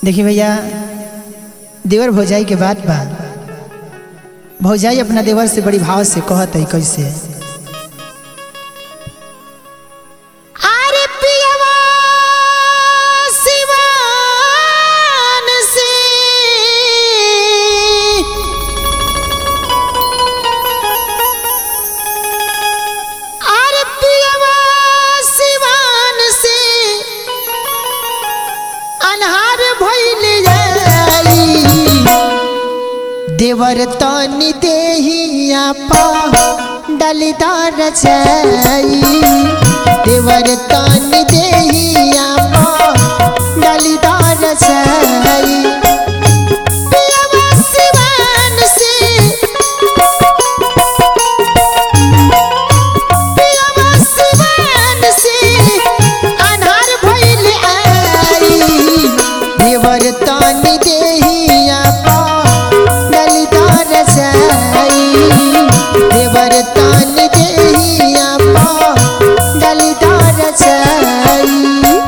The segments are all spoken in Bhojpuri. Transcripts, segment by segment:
देखिए भैया देवर भौजाई के बात बा भौजाई अपना देवर से बड़ी भाव से कहत है कैसे अरे पियवा सिवान से अरे पियवा सिवान से अनहार भइल जाई देवर तनी देहिया पा डलिदार जाई देवर तनी देहिया पा डलिदार जाई पियवा सिवान से पियवा सिवान से अनहार भइल आई देवर तनी देहिया पा डलिदार जाई देवर तनी देहिया पा डलिदार जाई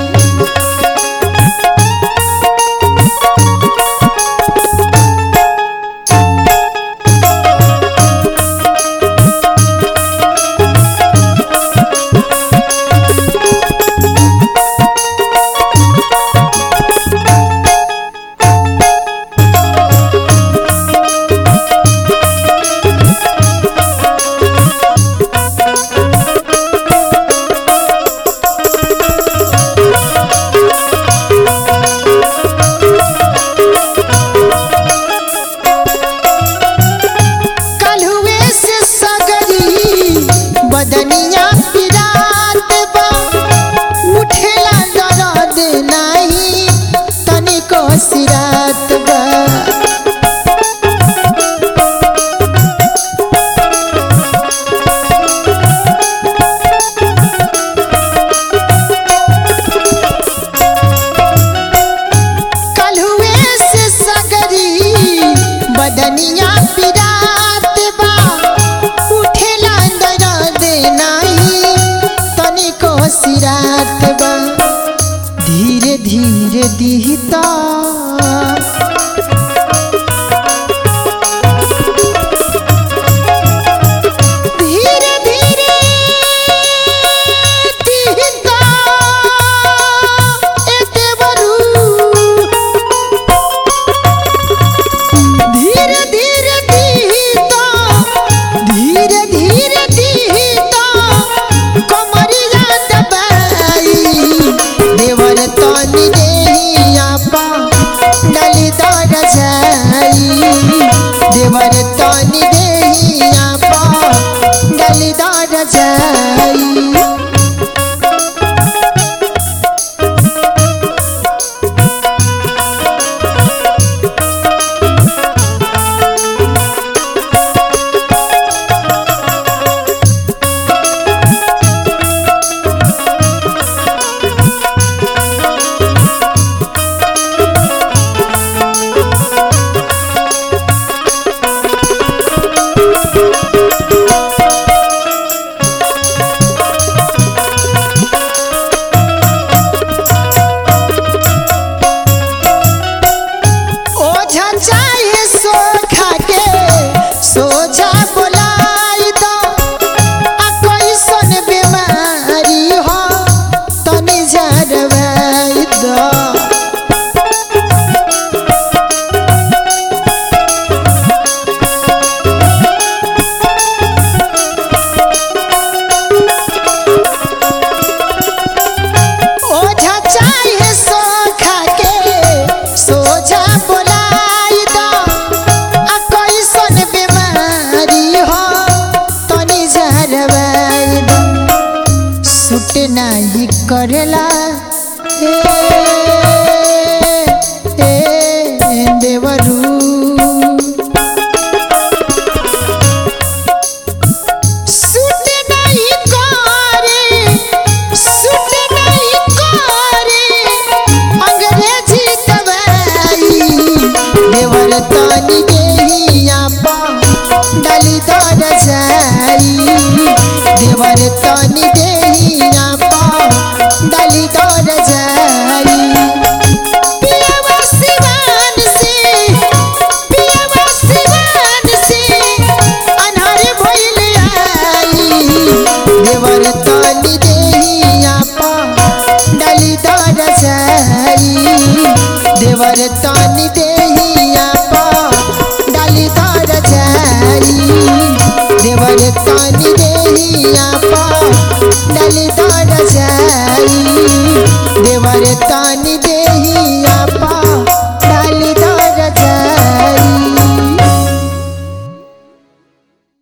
कलहुए से सगरी बदनिया पिरात बा उठेला दर्द नाही तनिको सिरात बा कलहुए से सगरी बदनिया पिरात बा उठेला दर्द नाही तनिको सिरात बा धीरे धीरे दिहता धीरे धीरे दिहता ए देवरू धीरे धीरे दिहता धीरे धीरे दिहता कमरिया दबाई देवर तनी देहिया पा डलिदार जाई देवर तनी देहिया पा डलिदार जाई ओझा चाहे सोखा के सोझा बोलाई दो आ कैसन बीमारी हो तनी जरवाई दो ओझा चाहे सोखा के सोझा बोलाई दो आ कैसन बीमारी हो तनी जरवाई दो सुट नाही करेला ए, ए, देवरू सुट नहीं करे सुट नहीं करे अंग्रेजी दवाई देवर तनी देहिया पा डलिदार जाई देवर तनी देहिया पा डलिदार जाई पियवा से देहिया पा डली दर जाई देवर तानी